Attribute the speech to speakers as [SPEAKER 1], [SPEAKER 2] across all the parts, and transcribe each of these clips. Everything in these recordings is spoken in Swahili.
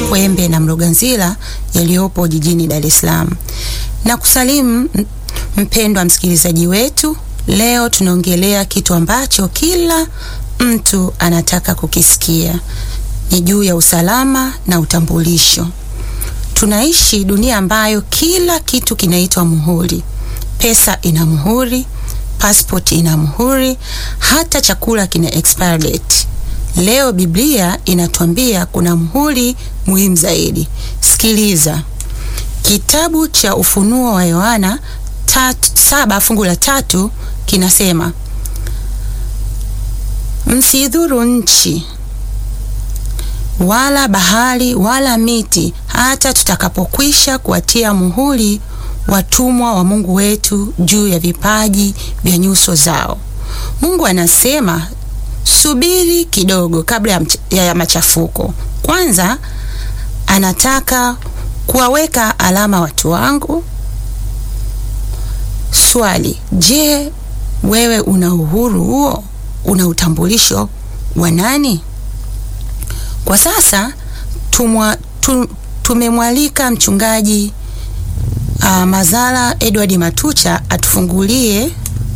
[SPEAKER 1] Kwembe na Mloganzila yaliyopo jijini Dar es Salaam. Na kusalimu mpendwa msikilizaji wetu, leo tunaongelea kitu ambacho kila mtu anataka kukisikia. Ni juu ya usalama na utambulisho. Tunaishi dunia ambayo kila kitu kinaitwa muhuri. Pesa ina muhuri, passport ina muhuri, hata chakula kina expire date. Leo Biblia inatuambia kuna muhuri muhimu zaidi. Sikiliza, kitabu cha Ufunuo wa Yohana saba fungu la tatu kinasema, msidhuru nchi wala bahari wala miti, hata tutakapokwisha kuwatia muhuri watumwa wa Mungu wetu juu ya vipaji vya nyuso zao. Mungu anasema subiri kidogo kabla ya, ya machafuko. Kwanza anataka kuwaweka alama watu wangu. Swali, je, wewe una uhuru huo? Una utambulisho wa nani? Kwa sasa tumwa, tum, tumemwalika mchungaji uh, Mazara Edward Matucha atufungulie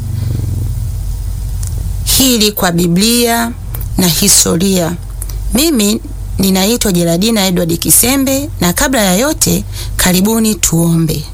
[SPEAKER 1] hili kwa Biblia na historia. Mimi ninaitwa Jeradina Edward Kisembe, na kabla ya yote, karibuni tuombe.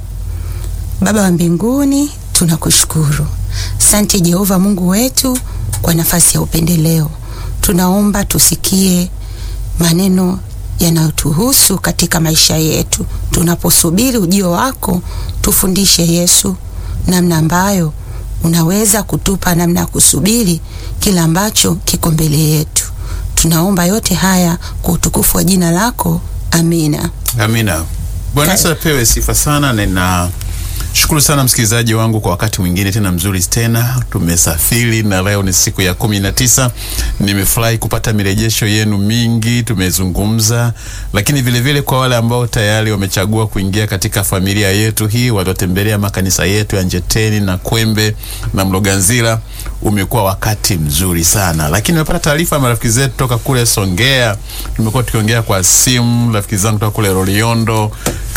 [SPEAKER 1] Baba wa mbinguni, tunakushukuru. Asante Jehova Mungu wetu kwa nafasi ya upendeleo. Tunaomba tusikie maneno yanayotuhusu katika maisha yetu. Tunaposubiri ujio wako, tufundishe Yesu namna ambayo unaweza kutupa namna ya kusubiri kila ambacho kiko mbele yetu. Tunaomba yote haya kwa utukufu wa jina lako, amina.
[SPEAKER 2] Amina. Bwana Yesu apewe sifa sana. Nina shukuru sana msikilizaji wangu kwa wakati mwingine tena mzuri tena, tumesafiri na leo ni siku ya kumi na tisa. Nimefurahi kupata mirejesho yenu mingi, tumezungumza, lakini vilevile vile kwa wale ambao tayari wamechagua kuingia katika familia yetu hii, waliotembelea makanisa yetu ya Njeteni na Kwembe na Mloganzila, umekuwa wakati mzuri sana. Lakini nimepata taarifa ya marafiki zetu toka kule Songea, tumekuwa tukiongea kwa simu, rafiki zangu toka kule Loliondo,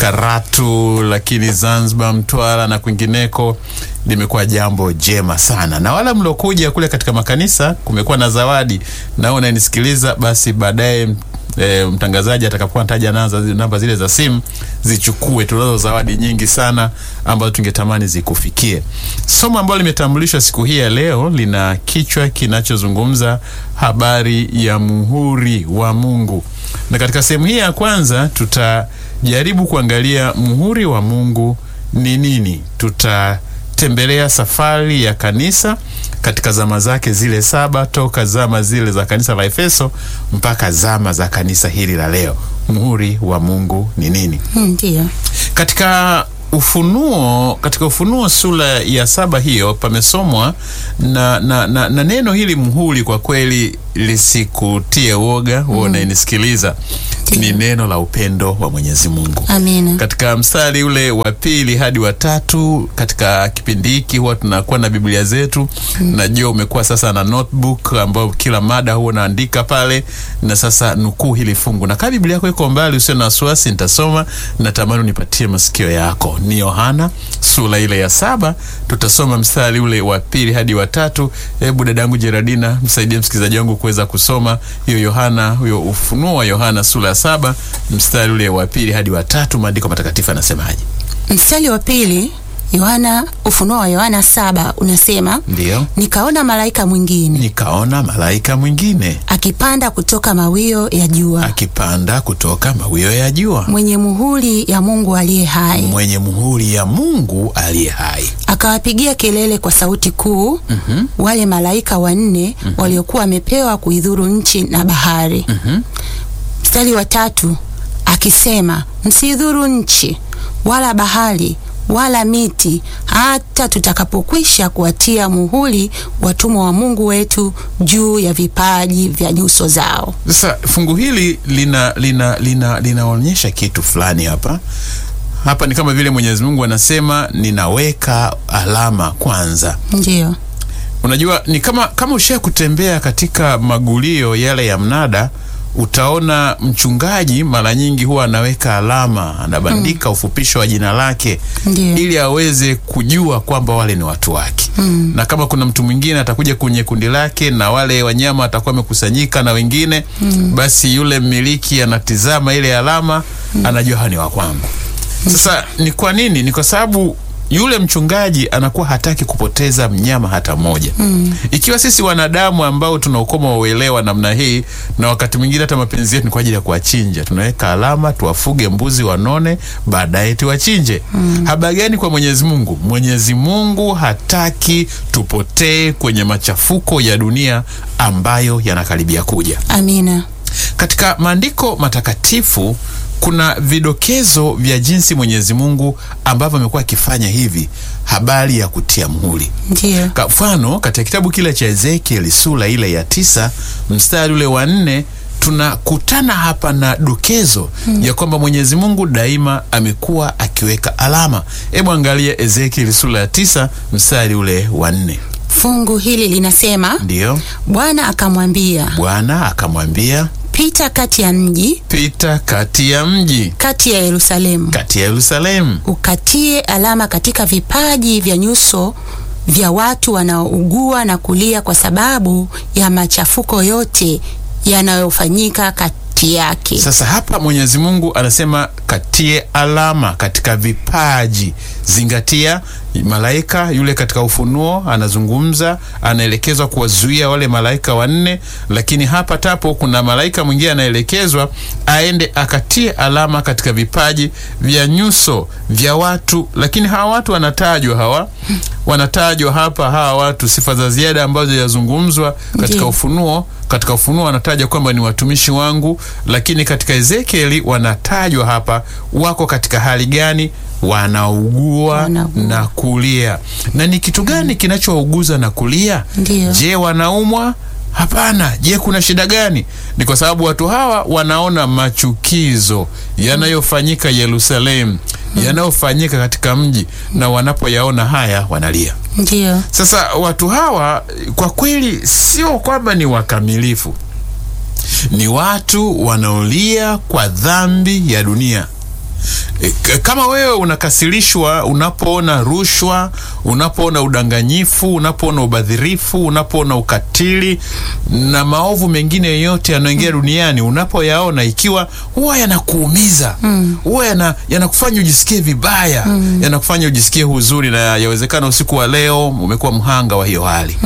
[SPEAKER 2] Karatu, lakini Zanzibar, Mtwara na kwingineko limekuwa jambo jema sana, na wala mliokuja kule katika makanisa kumekuwa na zawadi. Na unanisikiliza basi, baadaye e, mtangazaji atakapokuwa anataja namba zile za simu zichukue. Tunazo zawadi nyingi sana ambazo tungetamani zikufikie. Somo ambalo limetambulishwa siku hii ya leo lina kichwa kinachozungumza habari ya muhuri wa Mungu, na katika sehemu hii ya kwanza tutajaribu kuangalia muhuri wa Mungu ni nini. Tutatembelea safari ya kanisa katika zama zake zile saba, toka zama zile za kanisa la Efeso mpaka zama za kanisa hili la leo. Muhuri wa Mungu ni nini?
[SPEAKER 1] Ndiyo.
[SPEAKER 2] Katika Ufunuo, katika Ufunuo sura ya saba hiyo pamesomwa na, na, na, na neno hili muhuri, kwa kweli lisikutie woga wewe unayenisikiliza ni neno la upendo wa Mwenyezi Mungu.
[SPEAKER 1] Amina.
[SPEAKER 2] Katika mstari ule wa pili hadi wa tatu, katika kipindi hiki huwa tunakuwa na Biblia zetu. Najua umekuwa sasa na notebook ambayo kila mada huwa unaandika pale, na sasa nukuu hili fungu, na kama Biblia yako iko mbali, usio na wasiwasi, nitasoma. Natamani unipatie masikio yako. Ni Yohana sura ile ya saba, tutasoma mstari ule wa pili hadi wa tatu. Hebu dadangu Jeradina, msaidie msikilizaji wangu kuweza kusoma hiyo Yohana, huyo Ufunuo wa Yohana sura ya saba mstari ule wa pili hadi wa tatu. Maandiko matakatifu anasemaje?
[SPEAKER 1] Mstari wa pili Yohana, Ufunuo wa Yohana saba unasema,
[SPEAKER 2] Ndiyo,
[SPEAKER 1] nikaona malaika mwingine
[SPEAKER 2] nikaona malaika mwingine
[SPEAKER 1] akipanda kutoka mawio ya jua,
[SPEAKER 2] akipanda kutoka mawio ya jua,
[SPEAKER 1] mwenye muhuri ya Mungu aliye hai,
[SPEAKER 2] mwenye muhuri ya Mungu aliye hai.
[SPEAKER 1] akawapigia kelele kwa sauti kuu wale malaika wanne waliokuwa wamepewa kuidhuru nchi na bahari. Mstari wa tatu akisema, msidhuru nchi wala bahari wala miti, hata tutakapokwisha kuwatia muhuri watumwa wa Mungu wetu juu ya vipaji vya nyuso zao.
[SPEAKER 2] Sasa fungu hili lina lina lina linaonyesha kitu fulani hapa. Hapa ni kama vile Mwenyezi Mungu anasema ninaweka alama kwanza.
[SPEAKER 1] Ndiyo,
[SPEAKER 2] Unajua, ni kama kama ushia kutembea katika magulio yale ya mnada, utaona mchungaji mara nyingi huwa anaweka alama, anabandika ufupisho wa jina lake
[SPEAKER 1] Ndiyo.
[SPEAKER 2] ili aweze kujua kwamba wale ni watu wake mm. na kama kuna mtu mwingine atakuja kwenye kundi lake na wale wanyama atakuwa amekusanyika na wengine mm. basi yule mmiliki anatizama ile alama mm. anajua hawa ni wa kwangu. Sasa ni kwa nini? Ni kwa sababu yule mchungaji anakuwa hataki kupoteza mnyama hata mmoja mm. ikiwa sisi wanadamu ambao tuna ukoma wa uelewa namna hii, na wakati mwingine hata mapenzi yetu ni kwa ajili ya kuwachinja, tunaweka alama, tuwafuge mbuzi wanone, baadaye tuwachinje. mm. habari gani kwa Mwenyezi Mungu? Mwenyezi Mungu hataki tupotee kwenye machafuko ya dunia ambayo yanakaribia kuja.
[SPEAKER 1] Amina.
[SPEAKER 2] Katika maandiko matakatifu kuna vidokezo vya jinsi Mwenyezi Mungu ambavyo amekuwa akifanya hivi, habari ya kutia muhuri.
[SPEAKER 1] Ndiyo.
[SPEAKER 2] Kwa mfano katika kitabu kile cha Ezekieli sura ile ya tisa mstari ule wa nne tunakutana hapa na dokezo ya kwamba Mwenyezi Mungu daima amekuwa akiweka alama. Hebu angalia Ezekieli sura ya tisa mstari ule wa nne.
[SPEAKER 1] Fungu hili linasema,
[SPEAKER 2] Ndiyo,
[SPEAKER 1] Bwana akamwambia,
[SPEAKER 2] Bwana akamwambia,
[SPEAKER 1] pita kati ya mji,
[SPEAKER 2] pita kati ya mji,
[SPEAKER 1] kati ya Yerusalemu,
[SPEAKER 2] kati ya Yerusalemu
[SPEAKER 1] ukatie alama katika vipaji vya nyuso vya watu wanaougua na kulia kwa sababu ya machafuko yote yanayofanyika kati yake.
[SPEAKER 2] Sasa hapa Mwenyezi Mungu anasema katie alama katika vipaji. Zingatia, malaika yule katika Ufunuo anazungumza, anaelekezwa kuwazuia wale malaika wanne, lakini hapa tapo kuna malaika mwingine anaelekezwa aende akatie alama katika vipaji vya nyuso vya watu, lakini hawa watu wanatajwa, hawa wanatajwa hapa, hawa watu, sifa za ziada ambazo yazungumzwa katika
[SPEAKER 1] Ndiyo.
[SPEAKER 2] Ufunuo katika Ufunuo wanataja kwamba ni watumishi wangu, lakini katika Ezekieli wanatajwa hapa wako katika hali gani? Wanaugua
[SPEAKER 1] Wanaugua.
[SPEAKER 2] na kulia. Na ni kitu gani kinachowauguza na kulia?
[SPEAKER 1] Ndiyo.
[SPEAKER 2] Je, wanaumwa? Hapana. Je, kuna shida gani? Ni kwa sababu watu hawa wanaona machukizo yanayofanyika Yerusalemu, yanayofanyika katika mji, na wanapoyaona haya wanalia.
[SPEAKER 1] Ndiyo.
[SPEAKER 2] Sasa watu hawa kwa kweli sio kwamba ni wakamilifu, ni watu wanaolia kwa dhambi ya dunia. E, k- kama wewe unakasirishwa unapoona rushwa, unapoona udanganyifu, unapoona ubadhirifu, unapoona ukatili na maovu mengine yote yanayoingia duniani, unapoyaona ikiwa huwa yanakuumiza, huwa yana, yanakufanya ujisikie vibaya, yanakufanya ujisikie huzuni, na yawezekana usiku wa leo umekuwa mhanga wa hiyo hali.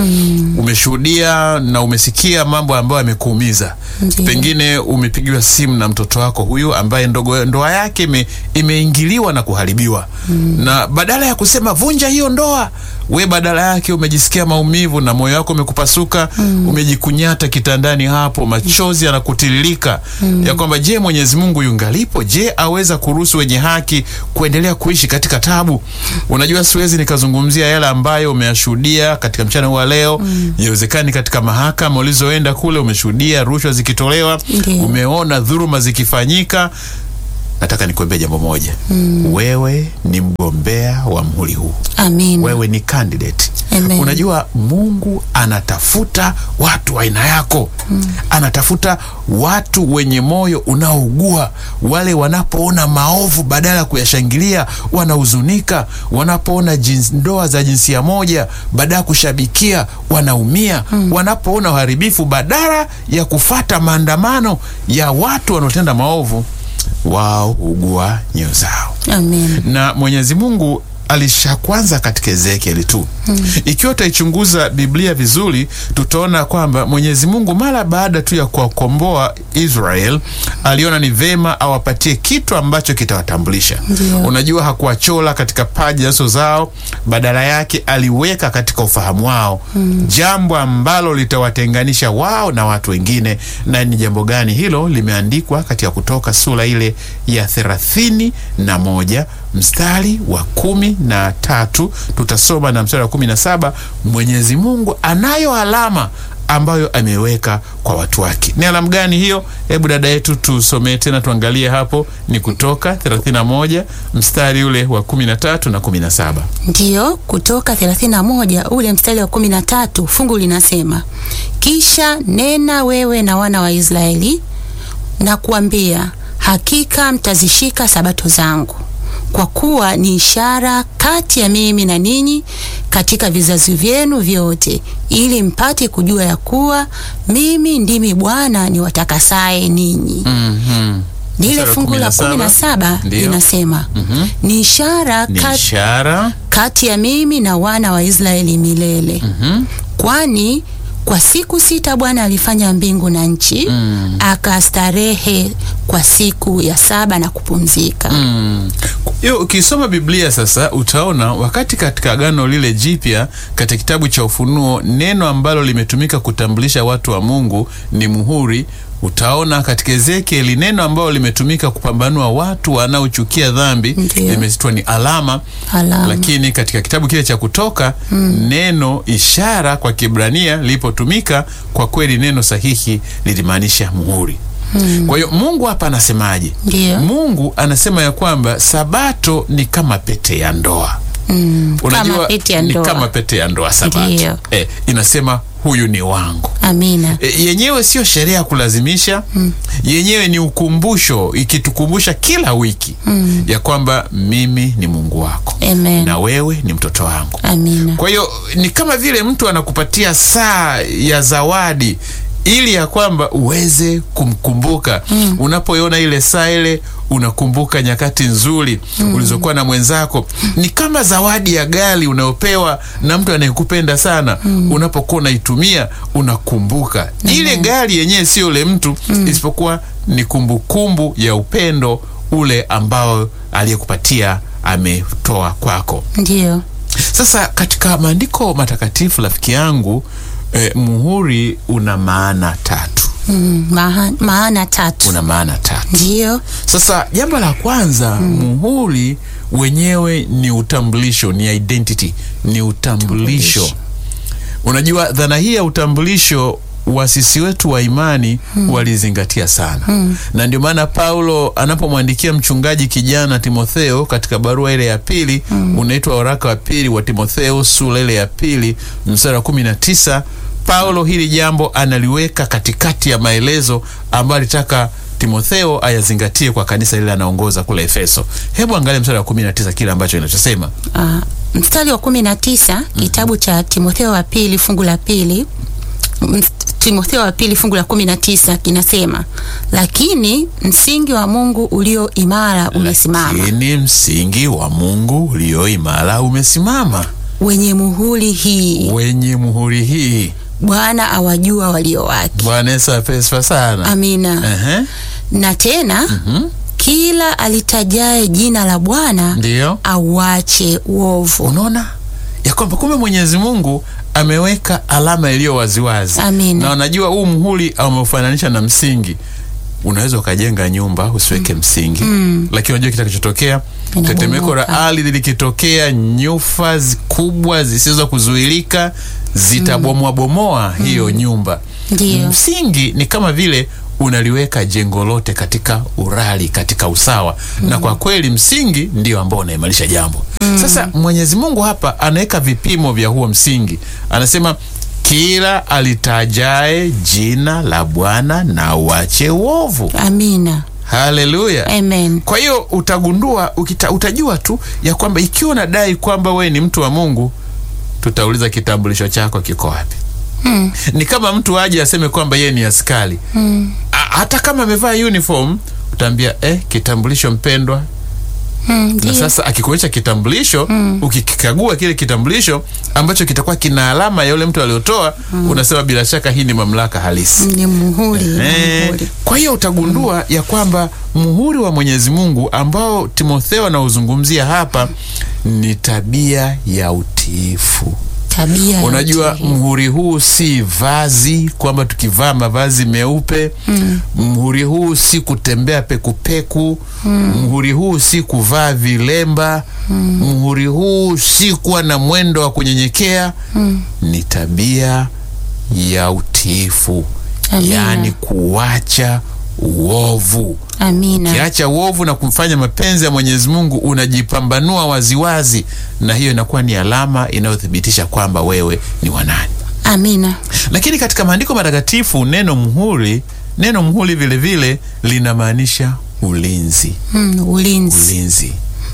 [SPEAKER 2] Umeshuhudia na umesikia mambo ambayo yamekuumiza.
[SPEAKER 1] Ndiyo.
[SPEAKER 2] Pengine umepigiwa simu na mtoto wako huyu ambaye ndogo, ndoa yake ime, imeingiliwa na kuharibiwa na badala ya kusema vunja hiyo ndoa, we badala yake umejisikia maumivu na moyo wako umekupasuka, umejikunyata kitandani hapo, machozi yanakutiririka ya kwamba je, Mwenyezi Mungu yungalipo? Je, aweza kuruhusu wenye haki kuendelea kuishi katika tabu? Unajua, siwezi nikazungumzia yale ambayo umeyashuhudia katika mchana huu wa leo. Inawezekani katika mahakama ulizoenda kule umeshuhudia rushwa zikitolewa,
[SPEAKER 1] Ndiyo.
[SPEAKER 2] umeona dhuluma zikifanyika. Nataka nikuambie jambo moja, wewe ni mgombea wa mhuri huu
[SPEAKER 1] Amin.
[SPEAKER 2] wewe ni candidate.
[SPEAKER 1] Amen.
[SPEAKER 2] Unajua Mungu anatafuta watu wa aina yako anatafuta watu wenye moyo unaougua, wale wanapoona maovu badala ya kuyashangilia wanahuzunika, wanapoona jins, ndoa za jinsia moja badala ya kushabikia wanaumia, wanapoona uharibifu badala ya kufata maandamano ya watu wanaotenda maovu wao ugua nyoyo zao
[SPEAKER 1] Amin.
[SPEAKER 2] na Mwenyezi Mungu alisha kwanza katika Ezekieli tu. Ikiwa utaichunguza Biblia vizuri, tutaona kwamba Mwenyezi Mungu mara baada tu ya kuwakomboa Israel aliona ni vema awapatie kitu ambacho kitawatambulisha.
[SPEAKER 1] Ndio.
[SPEAKER 2] Unajua, hakuwachola katika paji nyuso zao, badala yake aliweka katika ufahamu wao jambo ambalo litawatenganisha wao na watu wengine. Na ni jambo gani hilo? Limeandikwa katika Kutoka sura ile ya thelathini na moja mstari wa kumi na tatu tutasoma na mstari wa kumi na saba Mwenyezi Mungu anayo alama ambayo ameweka kwa watu wake. Ni alamu gani hiyo? Hebu dada yetu tusomee tena, tuangalie hapo. Ni Kutoka 31 mstari ule wa 13 na 17.
[SPEAKER 1] Ndiyo, Kutoka 31 ule mstari wa 13, fungu linasema kisha nena wewe na wana wa Israeli na kuambia, hakika mtazishika sabato zangu, kwa kuwa ni ishara kati ya mimi na ninyi katika vizazi vyenu vyote, ili mpate kujua ya kuwa mimi ndimi Bwana niwatakasaye ninyi.
[SPEAKER 2] Mhm.
[SPEAKER 1] Lile
[SPEAKER 2] Mstari wa
[SPEAKER 1] fungu la kumi na saba
[SPEAKER 2] Ndio.
[SPEAKER 1] linasema ni ishara
[SPEAKER 2] Ni
[SPEAKER 1] kati,
[SPEAKER 2] ishara
[SPEAKER 1] kati ya mimi na wana wa Israeli milele. Kwani kwa siku sita Bwana alifanya mbingu na nchi, akastarehe kwa siku ya saba na kupumzika.
[SPEAKER 2] Mm. Hiyo ukisoma Biblia sasa utaona wakati katika Agano lile Jipya katika kitabu cha Ufunuo neno ambalo limetumika kutambulisha watu wa Mungu ni muhuri. Utaona katika Ezekieli neno ambalo limetumika kupambanua watu wanaochukia dhambi
[SPEAKER 1] Ndiyo.
[SPEAKER 2] limeitwa ni alama.
[SPEAKER 1] Alama.
[SPEAKER 2] Lakini katika kitabu kile cha Kutoka neno ishara kwa Kibrania lilipotumika, kwa kweli neno sahihi lilimaanisha muhuri. Kwa hiyo Mungu hapa anasemaje?
[SPEAKER 1] Ndiyo.
[SPEAKER 2] Mungu anasema ya kwamba sabato ni kama pete ya ndoa.
[SPEAKER 1] Mm,
[SPEAKER 2] Unajua
[SPEAKER 1] kama pete ya
[SPEAKER 2] ni
[SPEAKER 1] ndoa.
[SPEAKER 2] kama pete ya ndoa sabato.
[SPEAKER 1] Ndiyo.
[SPEAKER 2] Eh, inasema huyu ni wangu.
[SPEAKER 1] Amina.
[SPEAKER 2] E, yenyewe sio sheria ya kulazimisha yenyewe ni ukumbusho ikitukumbusha kila wiki ya kwamba mimi ni Mungu wako
[SPEAKER 1] Amen.
[SPEAKER 2] na wewe ni mtoto wangu.
[SPEAKER 1] Amina.
[SPEAKER 2] Kwa hiyo ni kama vile mtu anakupatia saa ya zawadi ili ya kwamba uweze kumkumbuka. Unapoiona ile saa ile unakumbuka nyakati nzuri ulizokuwa na mwenzako. Ni kama zawadi ya gari unayopewa na mtu anayekupenda sana. Unapokuwa unaitumia unakumbuka ile gari yenyewe, sio ule mtu, isipokuwa ni kumbukumbu ya upendo ule ambao aliyekupatia ametoa kwako.
[SPEAKER 1] Ndiyo.
[SPEAKER 2] Sasa katika maandiko matakatifu rafiki yangu, eh, muhuri una maana tatu.
[SPEAKER 1] Mm, maha, maana tatu.
[SPEAKER 2] Una maana tatu.
[SPEAKER 1] Ndiyo.
[SPEAKER 2] Sasa jambo la kwanza, muhuri wenyewe ni utambulisho, ni identity, ni utambulisho. Unajua dhana hii ya utambulisho wasisi wetu wa imani walizingatia sana, na ndio maana Paulo anapomwandikia mchungaji kijana Timotheo katika barua ile ya pili, unaitwa waraka wa pili wa Timotheo sura ile ya pili mstari wa kumi na tisa Paulo hili jambo analiweka katikati ya maelezo ambayo alitaka Timotheo ayazingatie kwa kanisa lile anaongoza kule Efeso. Hebu angalia mstari wa 19 kile ambacho inachosema.
[SPEAKER 1] Ah, mstari wa kumi na tisa kitabu cha Timotheo wa pili fungu la pili M- Timotheo wa pili fungu la kumi na tisa kinasema, lakini msingi wa Mungu ulio imara umesimama,
[SPEAKER 2] Lakini msingi wa Mungu ulio imara umesimama,
[SPEAKER 1] wenye muhuri hii,
[SPEAKER 2] wenye muhuri hii.
[SPEAKER 1] Bwana awajua walio wake.
[SPEAKER 2] Bwana Yesu apewe sifa sana.
[SPEAKER 1] Amina.
[SPEAKER 2] Ehe,
[SPEAKER 1] Na tena kila alitajaye jina la Bwana
[SPEAKER 2] ndiyo
[SPEAKER 1] auache uovu.
[SPEAKER 2] unaona ya kwamba kumbe Mwenyezi Mungu ameweka alama iliyo waziwazi,
[SPEAKER 1] Amina.
[SPEAKER 2] na unajua huu muhuri ameufananisha na msingi. Unaweza ukajenga nyumba usiweke msingi, lakini unajua kitakachotokea,
[SPEAKER 1] Inabomoka.
[SPEAKER 2] tetemeko la ardhi likitokea, nyufa zi- kubwa zisizo kuzuilika zitabomoa bomoa hiyo nyumba.
[SPEAKER 1] Ndiyo.
[SPEAKER 2] Msingi ni kama vile unaliweka jengo lote katika urari, katika usawa, na kwa kweli msingi ndio ambao unaimarisha jambo. Sasa Mwenyezi Mungu hapa anaweka vipimo vya huo msingi, anasema kila alitajae jina la Bwana na uache uovu.
[SPEAKER 1] Amina.
[SPEAKER 2] Haleluya.
[SPEAKER 1] Amen.
[SPEAKER 2] Kwa hiyo utagundua ukita, utajua tu ya kwamba ikiwa unadai kwamba wewe ni mtu wa Mungu, tutauliza kitambulisho chako kiko wapi?
[SPEAKER 1] Hmm.
[SPEAKER 2] Ni kama mtu aje aseme kwamba yeye ni askari
[SPEAKER 1] Hmm.
[SPEAKER 2] A- hata kama amevaa uniform, utaambia eh, kitambulisho mpendwa.
[SPEAKER 1] Hmm.
[SPEAKER 2] Na
[SPEAKER 1] Ndiyo.
[SPEAKER 2] sasa akikuonyesha kitambulisho, ukikikagua kile kitambulisho ambacho kitakuwa kina alama ya yule mtu aliyotoa, unasema bila shaka hii ni mamlaka halisi.
[SPEAKER 1] Ni muhuri, ni
[SPEAKER 2] Eh,
[SPEAKER 1] muhuri.
[SPEAKER 2] kwa hiyo utagundua ya kwamba muhuri wa Mwenyezi Mungu ambao Timotheo anauzungumzia hapa ni tabia ya utiifu.
[SPEAKER 1] Tabia ya
[SPEAKER 2] Unajua,
[SPEAKER 1] utiifu.
[SPEAKER 2] mhuri huu si vazi kwamba tukivaa mavazi meupe. Mhuri huu si kutembea pekupeku. Mhuri huu si kuvaa vilemba. Mhuri huu si kuwa na mwendo wa kunyenyekea. Ni tabia ya utiifu,
[SPEAKER 1] Amina.
[SPEAKER 2] yaani kuacha uovu.
[SPEAKER 1] Amina.
[SPEAKER 2] Ukiacha uovu na kumfanya mapenzi ya Mwenyezi Mungu, unajipambanua waziwazi, na hiyo inakuwa ni alama inayothibitisha kwamba wewe ni wa nani.
[SPEAKER 1] Amina.
[SPEAKER 2] Lakini katika maandiko matakatifu neno muhuri neno mhuri vile vile linamaanisha ulinzi
[SPEAKER 1] Mm, ulinzi.
[SPEAKER 2] ulinzi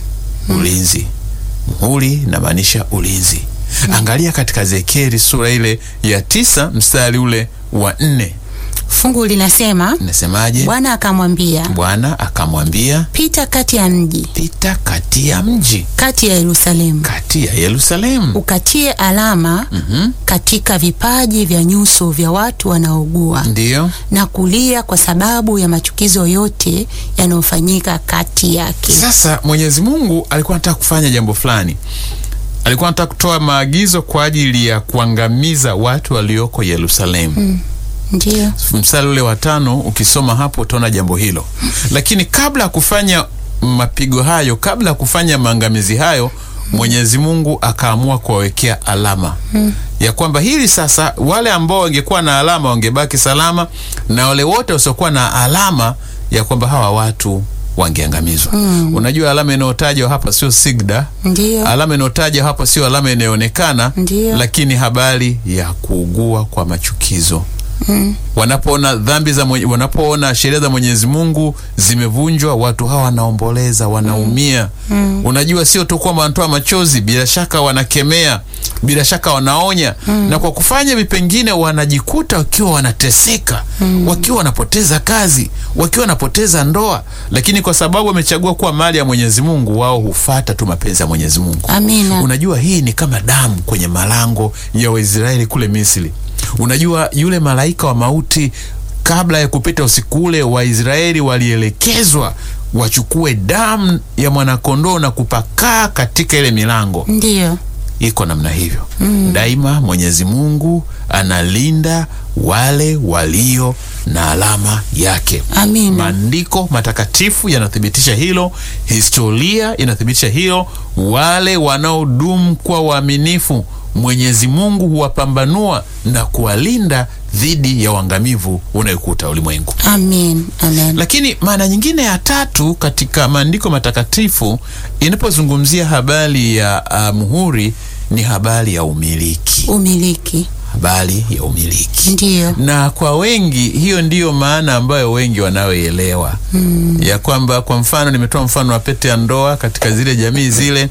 [SPEAKER 2] ulinzi muhuri inamaanisha ulinzi angalia katika Ezekieli sura ile ya tisa mstari ule wa nne
[SPEAKER 1] Fungu linasema
[SPEAKER 2] inasemaje
[SPEAKER 1] Bwana akamwambia,
[SPEAKER 2] bwana akamwambia
[SPEAKER 1] pita kati ya mji,
[SPEAKER 2] pita kati ya mji
[SPEAKER 1] kati ya Yerusalemu,
[SPEAKER 2] kati ya yerusalemu
[SPEAKER 1] ukatie alama katika vipaji vya nyuso vya watu wanaougua
[SPEAKER 2] ndiyo
[SPEAKER 1] na kulia kwa sababu ya machukizo yote yanayofanyika kati yake.
[SPEAKER 2] sasa mwenyezi mungu alikuwa anataka kufanya jambo fulani alikuwa anataka kutoa maagizo kwa ajili ya kuangamiza watu walioko yerusalemu
[SPEAKER 1] Ndiyo.
[SPEAKER 2] mstari ule wa tano ukisoma hapo utaona jambo hilo lakini kabla ya kufanya mapigo hayo kabla ya kufanya maangamizi hayo mwenyezi mungu akaamua kuwawekea alama ya kwamba hili sasa wale ambao wangekuwa na alama wangebaki salama na wale wote wasiokuwa na alama ya kwamba hawa watu wangeangamizwa unajua alama inayotajwa hapa sio sigda
[SPEAKER 1] Ndiyo.
[SPEAKER 2] alama inayotajwa hapa sio alama inayoonekana
[SPEAKER 1] Ndiyo.
[SPEAKER 2] lakini habari ya kuugua kwa machukizo wanapoona dhambi za mwenye, wanapoona sheria za Mwenyezi Mungu zimevunjwa, watu hawa wanaomboleza, wanaumia. Unajua, sio tu kwamba wanatoa machozi, bila shaka wanakemea, bila shaka wanaonya, na kwa kufanya hivi pengine wanajikuta wakiwa wanateseka, wakiwa wanapoteza kazi, wakiwa wanapoteza ndoa, lakini kwa sababu wamechagua kuwa mali ya Mwenyezi Mungu, wao hufata tu mapenzi ya Mwenyezi Mungu.
[SPEAKER 1] Amina.
[SPEAKER 2] Unajua, hii ni kama damu kwenye malango ya Waisraeli kule Misri. Unajua, yule malaika wa mauti, kabla ya kupita usiku ule, Waisraeli walielekezwa wachukue damu ya mwanakondoo na kupakaa katika ile milango.
[SPEAKER 1] Ndiyo.
[SPEAKER 2] Iko namna hivyo daima. Mwenyezi Mungu analinda wale walio na alama yake.
[SPEAKER 1] Amina.
[SPEAKER 2] Maandiko matakatifu yanathibitisha hilo, historia inathibitisha hilo. Wale wanaodumu kwa waaminifu, Mwenyezi Mungu huwapambanua na kuwalinda dhidi ya uangamivu unayokuta ulimwengu.
[SPEAKER 1] Amen. Amen.
[SPEAKER 2] Lakini maana nyingine ya tatu katika maandiko matakatifu inapozungumzia habari ya uh, muhuri ni habari ya umiliki,
[SPEAKER 1] Umiliki.
[SPEAKER 2] habari ya umiliki
[SPEAKER 1] Ndiyo.
[SPEAKER 2] na kwa wengi hiyo ndiyo maana ambayo wengi wanaoelewa ya kwamba, kwa mfano, nimetoa mfano wa pete ya ndoa katika zile jamii zile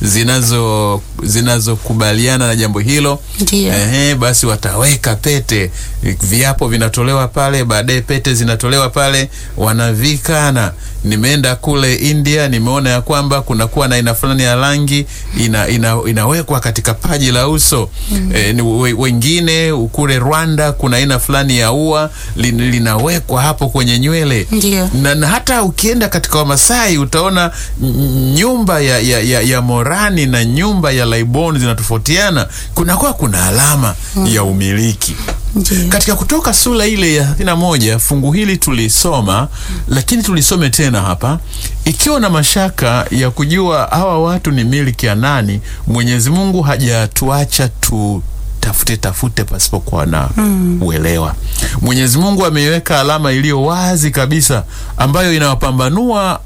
[SPEAKER 2] zinazo zinazokubaliana na jambo hilo.
[SPEAKER 1] Ndiyo.
[SPEAKER 2] Ehe, basi wataweka pete, viapo vinatolewa pale, baadaye pete zinatolewa pale, wanavikana. Nimeenda kule India, nimeona ya kwamba kunakuwa na aina fulani ya rangi ina, ina, inawekwa katika paji la uso e, ni we, wengine kule Rwanda kuna aina fulani ya ua lin, linawekwa hapo kwenye nywele
[SPEAKER 1] Ndiyo.
[SPEAKER 2] na, na hata ukienda katika Wamasai utaona n- nyumba ya, ya, ya, ya Morani na nyumba ya Laiboni zinatofautiana, kunakuwa kuna alama ya umiliki
[SPEAKER 1] Ndiyo.
[SPEAKER 2] katika Kutoka sura ile ya 31 fungu hili tulisoma, lakini tulisome tena hapa, ikiwa na mashaka ya kujua hawa watu ni miliki ya nani. Mwenyezi Mungu hajatuacha tu tafute tafute pasipokuwa na uelewa. Mwenyezi Mungu ameiweka alama iliyo wazi kabisa ambayo inawapambanua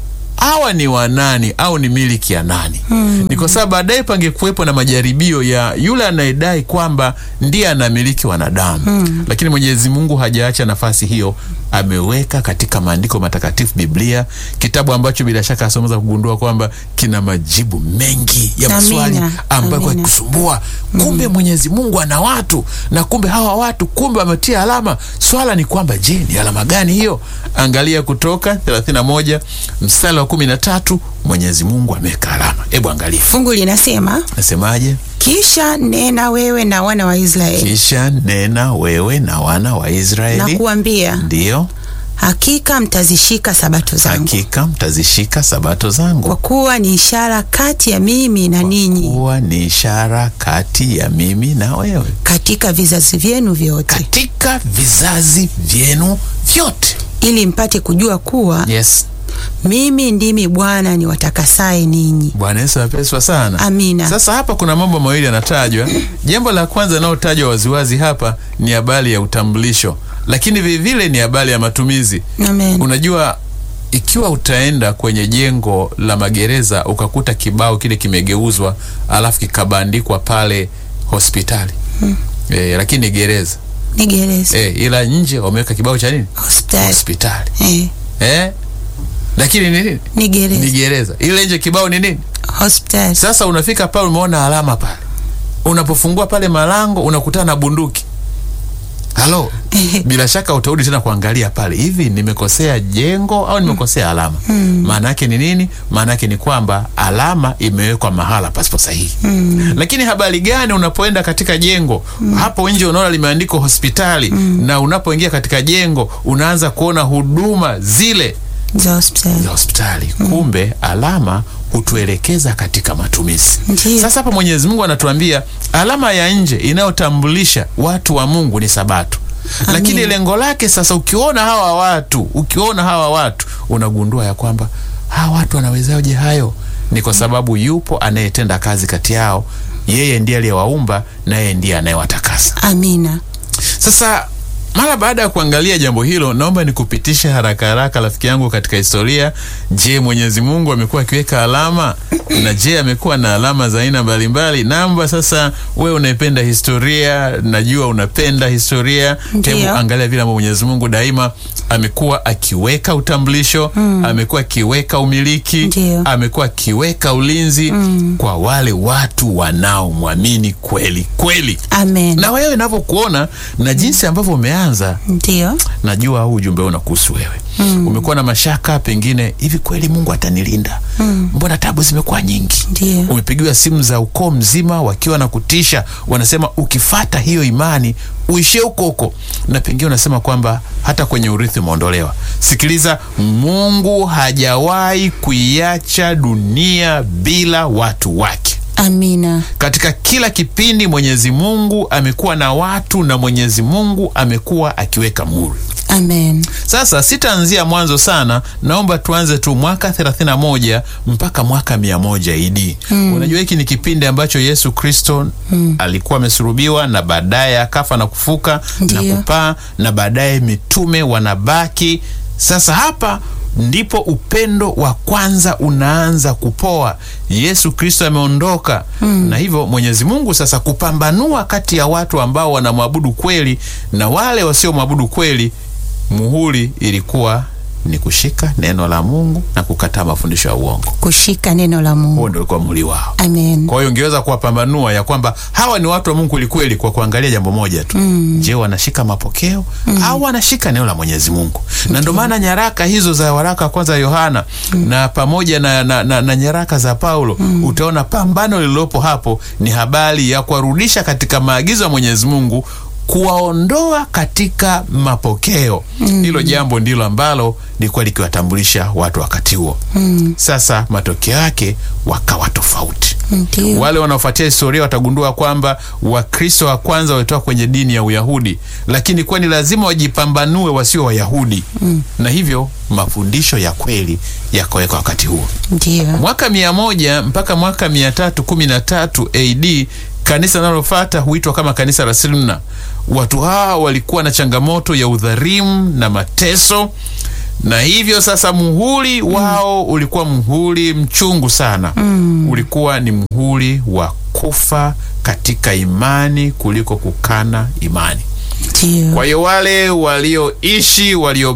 [SPEAKER 2] hawa ni wanani au ni miliki ya nani. Ni kwa sababu baadaye pangekuwepo na majaribio ya yule anayedai kwamba ndiye anamiliki wanadamu, lakini Mwenyezi Mungu hajaacha nafasi hiyo, ameweka katika maandiko matakatifu, Biblia, kitabu ambacho bila shaka asomeza kugundua kwamba kina majibu mengi ya maswali
[SPEAKER 1] Amina.
[SPEAKER 2] ambayo kwa
[SPEAKER 1] Amina.
[SPEAKER 2] kusumbua. Kumbe Mwenyezi Mungu ana watu na kumbe hawa watu kumbe wametia alama. Swala ni kwamba je, ni alama gani hiyo? Angalia Kutoka 31 mstari wa 13, Mwenyezi Mungu ameweka alama. Hebu angalia,
[SPEAKER 1] Fungu linasema
[SPEAKER 2] nasemaje?
[SPEAKER 1] kisha nena wewe na wana wa Israeli
[SPEAKER 2] Kisha nena wewe na wana wa
[SPEAKER 1] na
[SPEAKER 2] Israeli,
[SPEAKER 1] kuambia,
[SPEAKER 2] ndiyo
[SPEAKER 1] hakika mtazishika sabato zangu,
[SPEAKER 2] hakika mtazishika sabato zangu,
[SPEAKER 1] kwa kuwa ni ishara kati ya mimi na ninyi
[SPEAKER 2] kuwa ni ishara kati ya mimi na wewe
[SPEAKER 1] katika vizazi vyenu vyote,
[SPEAKER 2] katika vizazi vyenu vyote.
[SPEAKER 1] ili mpate kujua kuwa
[SPEAKER 2] Yes.
[SPEAKER 1] mimi ndimi Bwana niwatakasaye ninyi.
[SPEAKER 2] Bwana Yesu apeswa sana.
[SPEAKER 1] Amina.
[SPEAKER 2] Sasa hapa kuna mambo mawili yanatajwa. Jambo la kwanza linalotajwa waziwazi hapa ni habari ya utambulisho, lakini vilevile ni habari ya matumizi.
[SPEAKER 1] Amen.
[SPEAKER 2] Unajua, ikiwa utaenda kwenye jengo la magereza ukakuta kibao kile kimegeuzwa, alafu kikabandikwa pale hospitali e, lakini gereza
[SPEAKER 1] Ni gereza.
[SPEAKER 2] eh, ila nje wameweka kibao cha nini?
[SPEAKER 1] Hospitali.
[SPEAKER 2] Hospitali
[SPEAKER 1] Eh,
[SPEAKER 2] eh? Lakini ni nini?
[SPEAKER 1] ni
[SPEAKER 2] Ni
[SPEAKER 1] gereza.
[SPEAKER 2] gereza. Ile nje kibao ni nini?
[SPEAKER 1] Hospitali.
[SPEAKER 2] Sasa unafika pale, umeona alama pale, unapofungua pale malango unakutana na bunduki. Halo, bila shaka utarudi tena kuangalia pale, hivi nimekosea jengo au nimekosea alama? Maana yake ni nini? Maana yake ni kwamba alama imewekwa mahala pasipo sahihi. Lakini habari gani unapoenda katika jengo hapo nje unaona limeandikwa hospitali, na unapoingia katika jengo unaanza kuona huduma zile
[SPEAKER 1] Za hospitali.
[SPEAKER 2] za hospitali. Kumbe alama hutuelekeza katika matumizi.
[SPEAKER 1] Ndiyo.
[SPEAKER 2] Sasa hapa Mwenyezi Mungu anatuambia alama ya nje inayotambulisha watu wa Mungu ni Sabato. Lakini lengo lake sasa, ukiona hawa watu, ukiona hawa watu unagundua ya kwamba hawa watu wanawezaje hayo? Ni kwa sababu yupo anayetenda kazi kati yao, yeye ndiye aliyewaumba na yeye ndiye anayewatakasa.
[SPEAKER 1] Amina.
[SPEAKER 2] Sasa mara baada ya kuangalia jambo hilo, naomba nikupitishe haraka haraka, rafiki yangu, katika historia. Je, Mwenyezi Mungu amekuwa akiweka alama na je, amekuwa na alama za aina mbalimbali? Namba sasa, wewe unaipenda historia, najua unapenda historia.
[SPEAKER 1] Ndiyo.
[SPEAKER 2] Hebu angalia vile ambavyo Mwenyezi Mungu daima amekuwa akiweka utambulisho, amekuwa akiweka umiliki,
[SPEAKER 1] Ndiyo.
[SPEAKER 2] amekuwa akiweka ulinzi kwa wale watu wanaomwamini kweli kweli
[SPEAKER 1] Amen.
[SPEAKER 2] na wewe navyokuona na jinsi ambavyo umeanza,
[SPEAKER 1] Ndio.
[SPEAKER 2] najua huu ujumbe huu unakuhusu wewe. Umekuwa na mashaka, pengine hivi kweli Mungu atanilinda? Mbona tabu zimekuwa nyingi?
[SPEAKER 1] Ndio.
[SPEAKER 2] Umepigiwa simu za ukoo mzima wakiwa na kutisha, wanasema ukifata hiyo imani uishie huko huko, na pengine unasema kwamba hata kwenye urithi umeondolewa. Sikiliza, Mungu hajawahi kuiacha dunia bila watu wake.
[SPEAKER 1] Amina.
[SPEAKER 2] Katika kila kipindi Mwenyezi Mungu amekuwa na watu na Mwenyezi Mungu amekuwa akiweka muhuri.
[SPEAKER 1] Amen.
[SPEAKER 2] Sasa sitaanzia mwanzo sana, naomba tuanze tu mwaka 31 mpaka mwaka 100 idi. Unajua hiki ni kipindi ambacho Yesu Kristo alikuwa amesulubiwa na baadaye akafa na kufuka
[SPEAKER 1] Ndiyo.
[SPEAKER 2] na kupaa na baadaye mitume wanabaki. Sasa hapa ndipo upendo wa kwanza unaanza kupoa. Yesu Kristo ameondoka, na hivyo Mwenyezi Mungu sasa kupambanua kati ya watu ambao wanamwabudu kweli na wale wasiomwabudu kweli muhuri ilikuwa ni kushika neno la Mungu na kukataa mafundisho ya uongo.
[SPEAKER 1] Kushika neno la Mungu.
[SPEAKER 2] Huo ndio ulikuwa muhuri wao.
[SPEAKER 1] Amen.
[SPEAKER 2] Kwa hiyo ungeweza kuwapambanua ya kwamba hawa ni watu wa Mungu kwelikweli kwa kuangalia jambo moja tu. Je, wanashika mapokeo au wanashika neno la Mwenyezi Mungu? Na ndio maana nyaraka hizo za waraka wa kwanza Yohana na pamoja na, na, na, na nyaraka za Paulo utaona pambano lililopo hapo ni habari ya kuwarudisha katika maagizo ya Mwenyezi Mungu kuwaondoa katika mapokeo. Hilo jambo ndilo ambalo lilikuwa likiwatambulisha watu wakati huo. Sasa matokeo yake wakawa tofauti.
[SPEAKER 1] Ndio.
[SPEAKER 2] Wale wanaofuatia historia watagundua kwamba Wakristo wa kwanza walitoka kwenye dini ya Uyahudi, lakini kuwa ni lazima wajipambanue wasio Wayahudi, na hivyo mafundisho ya kweli yakawekwa wakati huo.
[SPEAKER 1] Ndio.
[SPEAKER 2] Mwaka mia moja mpaka mwaka mia tatu kumi na tatu AD kanisa linalofuata huitwa kama kanisa la Smyrna. Watu hawa walikuwa na changamoto ya udhalimu na mateso, na hivyo sasa muhuri wao ulikuwa muhuri mchungu sana. Ulikuwa ni muhuri wa kufa katika imani kuliko kukana imani.
[SPEAKER 1] Ndio.
[SPEAKER 2] Kwa hiyo wale walioishi walio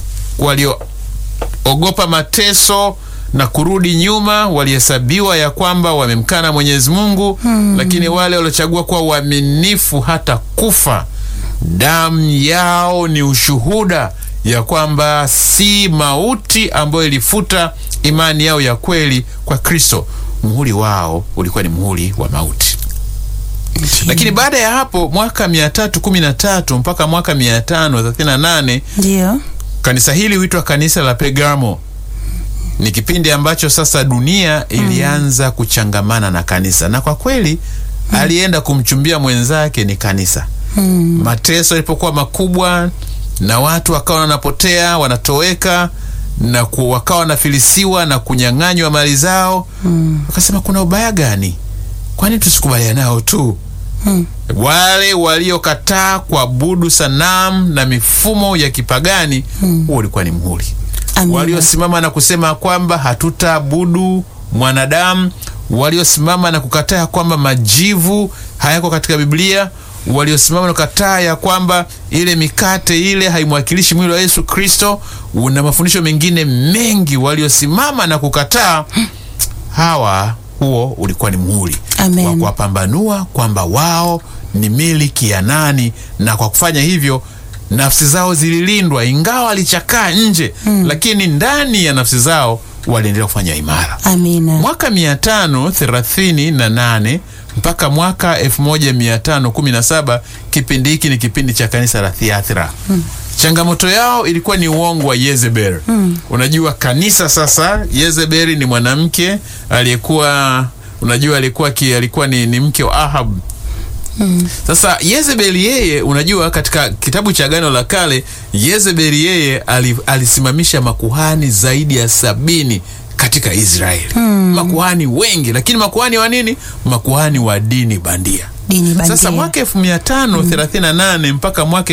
[SPEAKER 2] walioogopa mateso na kurudi nyuma walihesabiwa ya kwamba wamemkana Mwenyezi Mungu, lakini wale waliochagua kuwa waaminifu hata kufa, damu yao ni ushuhuda ya kwamba si mauti ambayo ilifuta imani yao ya kweli kwa Kristo. Muhuri wao ulikuwa ni muhuri wa mauti. Lakini baada ya hapo mwaka 313 mpaka mwaka 538
[SPEAKER 1] Ndio.
[SPEAKER 2] kanisa hili huitwa kanisa la Pergamo. Ni kipindi ambacho sasa dunia ilianza kuchangamana na kanisa, na kwa kweli alienda kumchumbia mwenzake ni kanisa. Mateso yalipokuwa makubwa na watu wakawa wanapotea wanatoweka na ku, wakawa wanafilisiwa na kunyang'anywa mali zao, wakasema kuna ubaya gani? Kwani tusikubaliana nao tu? Wale waliokataa kuabudu sanamu na mifumo ya kipagani, huo ulikuwa ni muhuri.
[SPEAKER 1] Amina.
[SPEAKER 2] Waliosimama na kusema kwamba hatutaabudu mwanadamu, waliosimama na kukataa kwamba majivu hayako katika Biblia, waliosimama na kukataa ya kwamba ile mikate ile haimwakilishi mwili wa Yesu Kristo, na mafundisho mengine mengi waliosimama na kukataa, hawa huo ulikuwa ni muhuri
[SPEAKER 1] Amen.
[SPEAKER 2] wa kuwapambanua kwamba wao ni miliki ya nani, na kwa kufanya hivyo nafsi zao zililindwa, ingawa walichakaa nje, lakini ndani ya nafsi zao waliendelea kufanya imara.
[SPEAKER 1] Amina.
[SPEAKER 2] Mwaka 538 mpaka mwaka 1517, kipindi hiki ni kipindi cha kanisa la Thiatira. Changamoto yao ilikuwa ni uongo wa Yezebel. Unajua kanisa sasa, Yezebel ni mwanamke aliyekuwa unajua alikuwa ki, alikuwa ni, ni mke wa Ahab. Sasa Yezebel yeye, unajua katika kitabu cha Agano la Kale, Yezebel yeye ali, alisimamisha makuhani zaidi ya sabini katika Israeli. Makuhani wengi, lakini makuhani wa nini? Makuhani wa dini bandia.
[SPEAKER 1] Dini bandia.
[SPEAKER 2] Sasa mwaka 1538 mpaka mwaka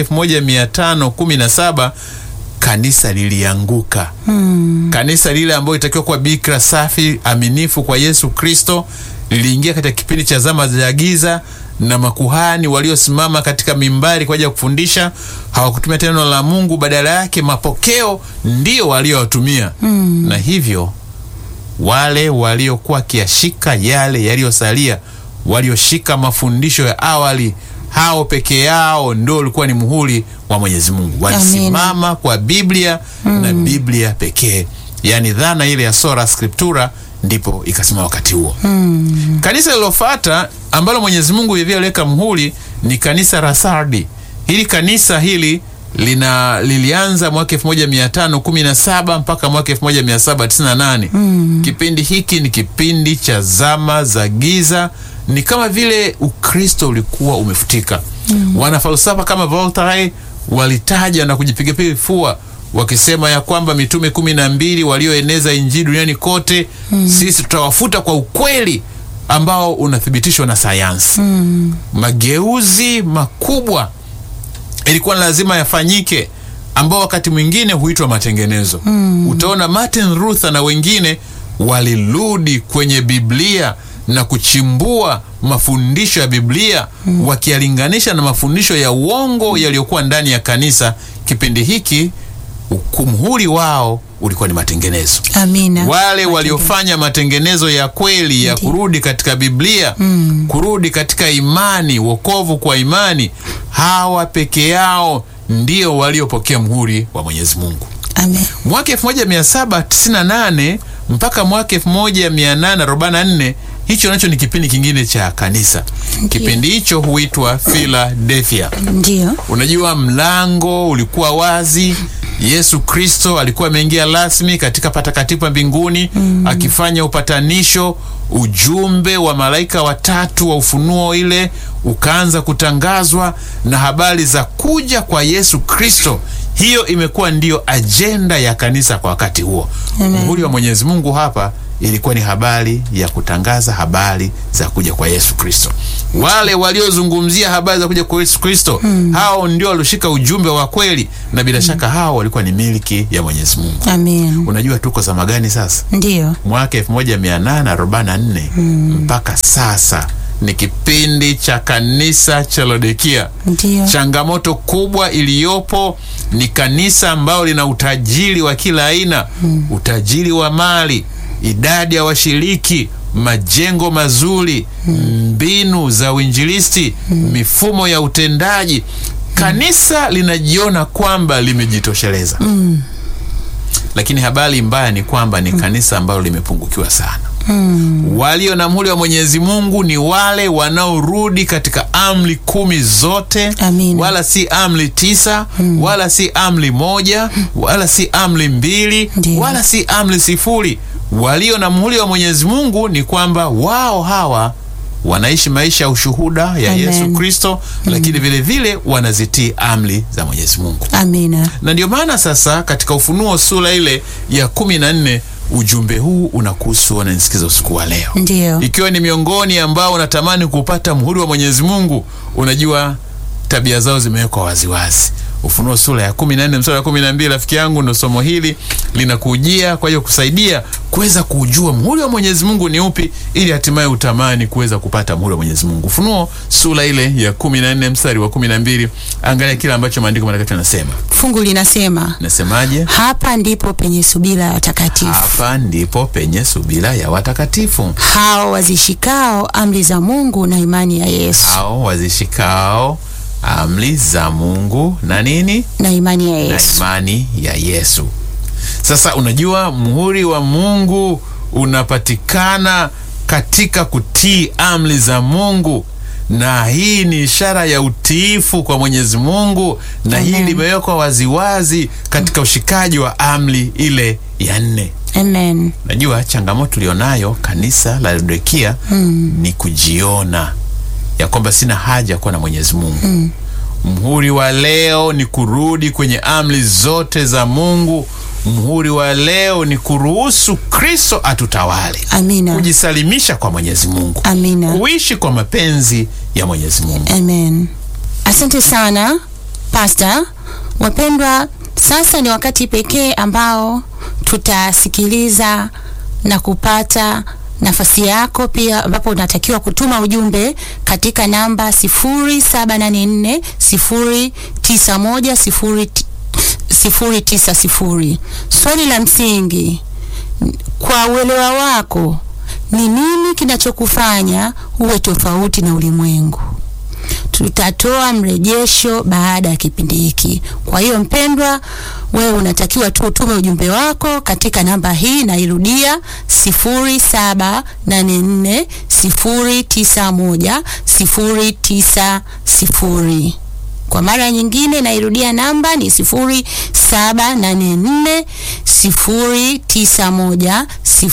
[SPEAKER 2] 1517 kanisa lilianguka. Kanisa lile ambayo itakiwa kuwa bikira safi aminifu kwa Yesu Kristo liliingia katika kipindi cha zama za giza, na makuhani waliosimama katika mimbari kwa ajili ya kufundisha hawakutumia tena neno la Mungu, badala yake mapokeo ndio waliowatumia, na hivyo wale waliokuwa wakiyashika yale yaliyosalia, walioshika mafundisho ya awali, hao peke yao ndio ulikuwa ni muhuri wa Mwenyezi Mungu. Walisimama kwa Biblia na Biblia pekee, yaani dhana ile ya sola scriptura ndipo ikasimama wakati huo. Kanisa lilofuata ambalo Mwenyezi Mungu vivyo aliweka muhuri ni kanisa la Sardi. Hili kanisa hili lina lilianza mwaka 1517 mpaka mwaka 1798. Kipindi hiki ni kipindi cha zama za giza, ni kama vile Ukristo ulikuwa umefutika. Wanafalsafa kama Voltaire walitaja na kujipigapiga vifua wakisema ya kwamba mitume kumi na mbili walioeneza injili duniani kote, sisi tutawafuta kwa ukweli ambao unathibitishwa na sayansi. Mageuzi makubwa ilikuwa lazima yafanyike, ambao wakati mwingine huitwa matengenezo. Utaona Martin Luther na wengine walirudi kwenye Biblia na kuchimbua mafundisho ya Biblia wakiyalinganisha na mafundisho ya uongo yaliyokuwa ndani ya kanisa. Kipindi hiki muhuri wao ulikuwa ni matengenezo.
[SPEAKER 1] Amina.
[SPEAKER 2] Wale waliofanya matengenezo ya kweli ya kurudi katika Biblia, kurudi katika imani, wokovu kwa imani, hawa peke yao ndio waliopokea muhuri wa Mwenyezi Mungu.
[SPEAKER 1] Amen.
[SPEAKER 2] Mwaka 1798 mpaka mwaka 1844, hicho nacho ni kipindi kingine cha kanisa. Kipindi hicho huitwa Philadelphia.
[SPEAKER 1] Ndio.
[SPEAKER 2] Unajua, mlango ulikuwa wazi. Yesu Kristo alikuwa ameingia rasmi katika patakatifu pa mbinguni akifanya upatanisho. Ujumbe wa malaika watatu wa ufunuo ile ukaanza kutangazwa na habari za kuja kwa Yesu Kristo. Hiyo imekuwa ndiyo ajenda ya kanisa kwa wakati huo.
[SPEAKER 1] Amen.
[SPEAKER 2] Muhuri wa Mwenyezi Mungu hapa ilikuwa ni habari ya kutangaza habari za kuja kwa Yesu Kristo. Wale waliozungumzia habari za kuja kwa Yesu Kristo, hao ndio walioshika ujumbe wa kweli, na bila shaka hao walikuwa ni miliki ya Mwenyezi Mungu.
[SPEAKER 1] Amen.
[SPEAKER 2] Unajua tuko zama gani sasa?
[SPEAKER 1] Ndio.
[SPEAKER 2] Mwaka 1844 mpaka sasa ni kipindi cha kanisa cha Laodikia.
[SPEAKER 1] Ndio.
[SPEAKER 2] Changamoto kubwa iliyopo ni kanisa ambalo lina utajiri wa kila aina, utajiri wa mali, idadi ya washiriki, majengo mazuri, mbinu za uinjilisti, mifumo ya utendaji. Kanisa linajiona kwamba limejitosheleza, lakini habari mbaya ni kwamba ni kanisa ambalo limepungukiwa sana. Walio na muhuri wa Mwenyezi Mungu ni wale wanaorudi katika amri kumi zote,
[SPEAKER 1] Amina.
[SPEAKER 2] wala si amri tisa, wala si amri moja, wala si amri mbili,
[SPEAKER 1] Ndiyo.
[SPEAKER 2] wala si amri sifuri. Walio na muhuri wa Mwenyezi Mungu ni kwamba wao hawa wanaishi maisha ya ushuhuda ya
[SPEAKER 1] Amen.
[SPEAKER 2] Yesu Kristo, lakini vile vile wanazitii amri za Mwenyezi Mungu
[SPEAKER 1] Amina.
[SPEAKER 2] na ndio maana sasa katika Ufunuo sura ile ya kumi na nne ujumbe huu unakuhusu wananisikiza usiku wa leo.
[SPEAKER 1] Ndio.
[SPEAKER 2] Ikiwa ni miongoni ambao unatamani kupata muhuri wa Mwenyezi Mungu, unajua tabia zao zimewekwa waziwazi. Ufunuo sura ya kumi na nne mstari wa kumi na mbili rafiki yangu, ndo somo hili linakujia kwa hiyo kusaidia kuweza kujua muhuri wa Mwenyezi Mungu ni upi, ili hatimaye utamani kuweza kupata muhuri wa Mwenyezi Mungu. Ufunuo sura ile ya kumi na nne mstari wa kumi na mbili angalia kile ambacho maandiko matakatifu yanasema.
[SPEAKER 1] Fungu linasema
[SPEAKER 2] Nasemaje?
[SPEAKER 1] hapa ndipo penye subira ya watakatifu
[SPEAKER 2] Hapa ndipo penye subira ya watakatifu
[SPEAKER 1] hao wazishikao amri za Mungu na imani ya Yesu
[SPEAKER 2] hao wazishikao amri za Mungu na nini
[SPEAKER 1] na imani ya
[SPEAKER 2] na
[SPEAKER 1] Yesu.
[SPEAKER 2] imani ya Yesu. Sasa unajua muhuri wa Mungu unapatikana katika kutii amri za Mungu, na hii ni ishara ya utiifu kwa Mwenyezi Mungu, na hii
[SPEAKER 1] Amen.
[SPEAKER 2] limewekwa waziwazi katika ushikaji wa amri ile ya nne.
[SPEAKER 1] Amen.
[SPEAKER 2] Najua changamoto tulionayo kanisa la Laodikia ni kujiona ya kwamba sina haja kuwa na Mwenyezi Mungu. Mhuri wa leo ni kurudi kwenye amri zote za Mungu. Mhuri wa leo ni kuruhusu Kristo atutawale,
[SPEAKER 1] Amina.
[SPEAKER 2] kujisalimisha kwa Mwenyezi Mungu,
[SPEAKER 1] Amina.
[SPEAKER 2] kuishi kwa mapenzi ya Mwenyezi Mungu.
[SPEAKER 1] Amen. Asante sana Pastor. Wapendwa, sasa ni wakati pekee ambao tutasikiliza na kupata nafasi yako pia ambapo unatakiwa kutuma ujumbe katika namba 0784 091 090. Swali la msingi kwa uelewa wako, ni nini kinachokufanya uwe tofauti na ulimwengu? Tutatoa mrejesho baada ya kipindi hiki. Kwa hiyo mpendwa, wewe unatakiwa tu utume ujumbe wako katika namba hii, nairudia 0784 091 090. Kwa mara nyingine nairudia namba ni 0784 091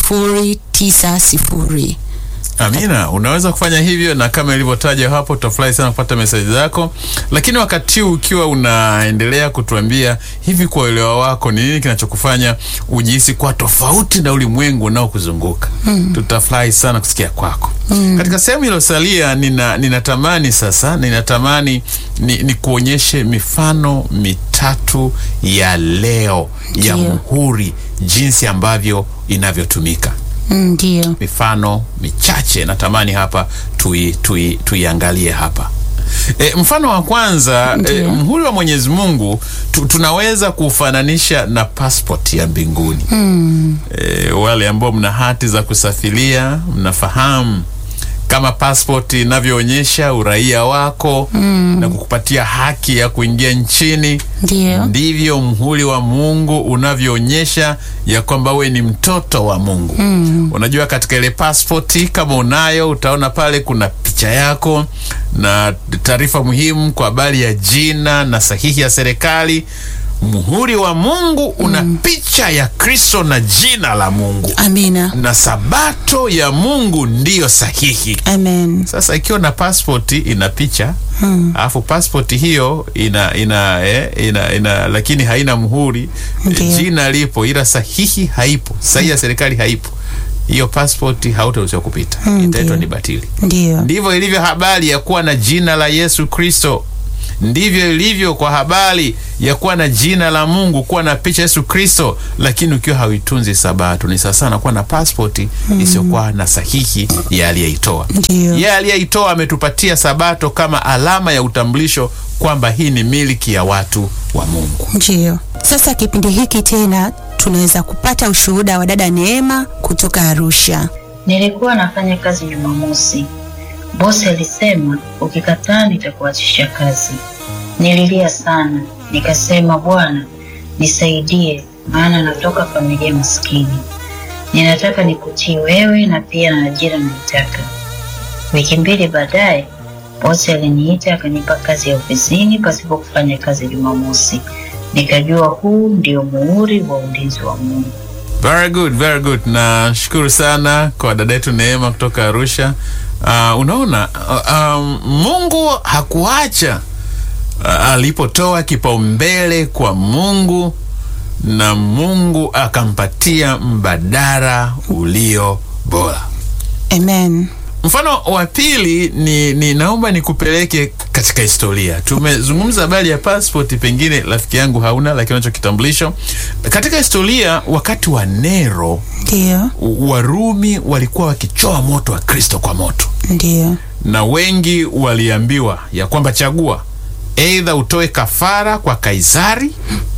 [SPEAKER 1] 090.
[SPEAKER 2] Amina, unaweza kufanya hivyo, na kama ilivyotaja hapo, tutafurahi sana kupata meseji zako. Lakini wakati huu ukiwa unaendelea kutuambia hivi, kwa uelewa wako, ni nini kinachokufanya ujihisi kwa tofauti na ulimwengu unaokuzunguka? Tutafurahi sana kusikia kwako. Katika sehemu iliyosalia, nina ninatamani sasa, ninatamani ni, ni kuonyeshe mifano mitatu ya leo ya
[SPEAKER 1] Ndiyo.
[SPEAKER 2] muhuri, jinsi ambavyo inavyotumika
[SPEAKER 1] Ndio.
[SPEAKER 2] mifano michache natamani hapa tui, tui, tuiangalie hapa. E, mfano wa kwanza e,
[SPEAKER 1] Ndiyo.
[SPEAKER 2] mhuri wa Mwenyezi Mungu tu, tunaweza kufananisha na passport ya mbinguni. E, wale ambao mna hati za kusafiria mnafahamu kama passport inavyoonyesha uraia wako na kukupatia haki ya kuingia nchini
[SPEAKER 1] Ndio.
[SPEAKER 2] ndivyo mhuri wa Mungu unavyoonyesha ya kwamba we ni mtoto wa Mungu. Unajua, katika ile pasipoti kama unayo, utaona pale kuna picha yako na taarifa muhimu kwa habari ya jina na sahihi ya serikali. Mhuri wa Mungu una picha ya Kristo na jina la Mungu,
[SPEAKER 1] Amina.
[SPEAKER 2] na sabato ya Mungu ndiyo sahihi.
[SPEAKER 1] Amen.
[SPEAKER 2] Sasa ikiwa na passport ina picha alafu passport hiyo ina ina, eh, ina ina lakini haina muhuri,
[SPEAKER 1] Ndiyo.
[SPEAKER 2] jina lipo ila sahihi haipo, sahihi ya serikali haipo, hiyo passport hautaruhusiwa kupita, itaitwa ni batili.
[SPEAKER 1] Ndio.
[SPEAKER 2] Ndivyo ilivyo habari ya kuwa na jina la Yesu Kristo. Ndivyo ilivyo kwa habari ya kuwa na jina la Mungu, kuwa na picha Yesu Kristo, lakini ukiwa hauitunzi Sabato ni sawa sana kuwa na pasipoti isiyokuwa na sahihi ya aliyeitoa.
[SPEAKER 1] Ndio.
[SPEAKER 2] Yeye aliyeitoa ametupatia Sabato kama alama ya utambulisho kwamba hii ni miliki ya watu wa Mungu.
[SPEAKER 1] Ndio. Sasa kipindi hiki tena tunaweza kupata ushuhuda wa dada Neema kutoka Arusha.
[SPEAKER 3] Nilikuwa nafanya kazi Jumamosi. Bosi alisema ukikataa nitakuachisha kazi. Nililia sana, nikasema Bwana nisaidie, maana natoka familia maskini. Ninataka nikutii wewe na pia na ajira naitaka. Wiki mbili baadaye bosi aliniita akanipa kazi ya ofisini pasipo kufanya kazi Jumamosi. Nikajua huu ndio muhuri wa ulinzi wa Mungu.
[SPEAKER 2] Very good, very good. Nashukuru sana kwa dada yetu Neema kutoka Arusha. Uh, unaona uh, um, Mungu hakuacha uh, alipotoa kipaumbele kwa Mungu na Mungu akampatia mbadala ulio bora.
[SPEAKER 1] Amen.
[SPEAKER 2] Mfano wa pili ni, ni naomba nikupeleke katika historia. Tumezungumza habari ya passport, pengine rafiki yangu hauna, lakini unacho kitambulisho. Katika historia, wakati wa Nero
[SPEAKER 1] Ndiyo,
[SPEAKER 2] Warumi walikuwa wakichoa moto wa Kristo kwa moto,
[SPEAKER 1] ndiyo,
[SPEAKER 2] na wengi waliambiwa ya kwamba chagua, eidha utoe kafara kwa Kaisari